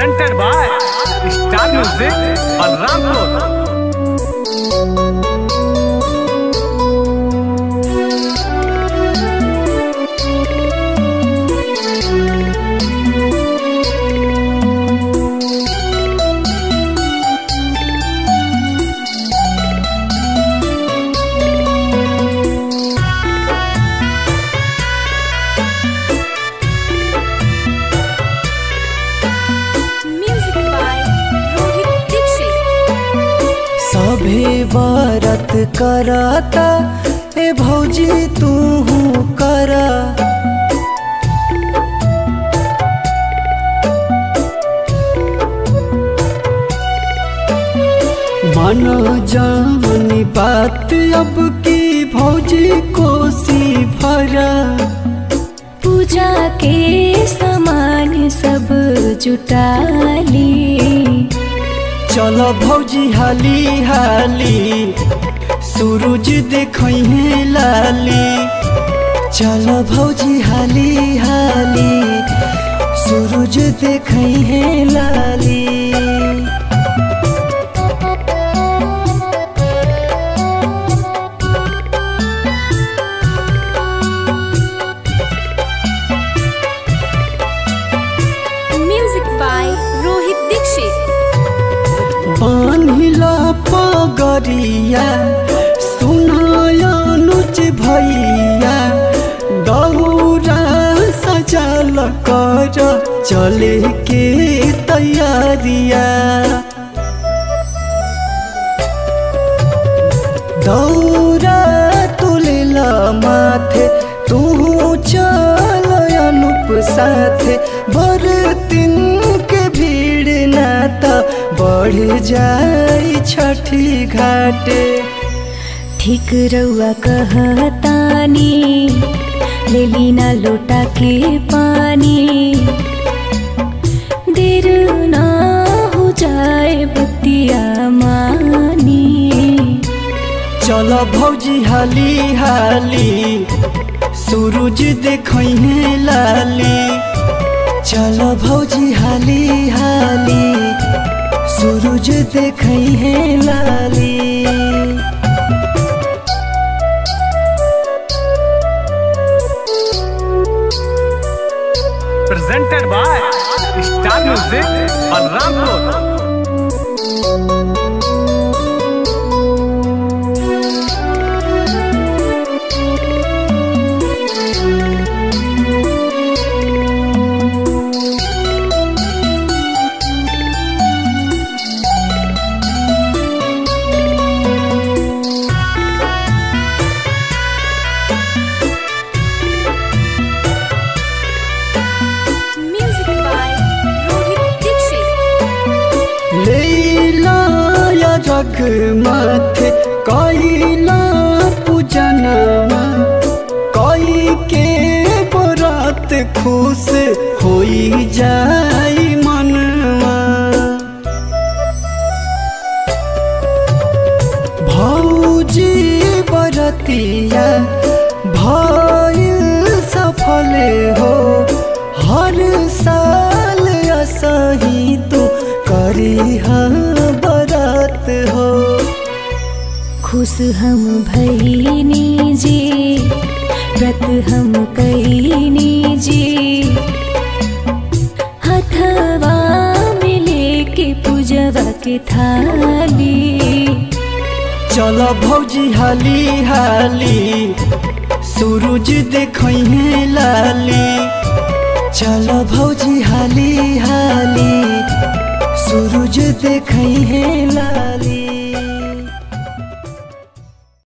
presented by Star Music on Rampur. Music by Rohit Dixit. सभे बरत करता ए भौजी तू करा मन जानी बात अब की भौजी कोसी भरा पूजा के सामान सब जुटाली चल भौजी हाली हाली सूरज देखहे लाली चल भौजी हाली हाली सूरज देखहे लाली Music by Rohit Dixit. बान्हिला पगरिया सुनायनुज भैया दौरा सजल कर चले के तैयारिया दौरा तुलेला माथे तू चल अनुप साथे बर दिन के भीड़ ना त बढ़ जाई छठी घाटे ठीक रउआ कहतानी लेली ना लोटा के पानी देर ना हो जाए बतिया मानी चल भौजी हाली हाली सूरज देखहे लाली चल भौजी हाली हाली सूरज देखहे लाली Presented by Star Music on Rampur. Music by Rohit Dixit. लेला या जग माथे कैला पूजनमा कई के बरात खुश होई जाई मनवा भौजी बरतिया भइल सफल हो हर साल असही तो करी बरत हो खुश हम भैनी जी व्रत हम कैनी जी हथवा में लेके पूजवा के थाली चल भौजी हाली हाली सूरज देखहे लाली चल भौजी हाली हाली सूरज देखहे लाली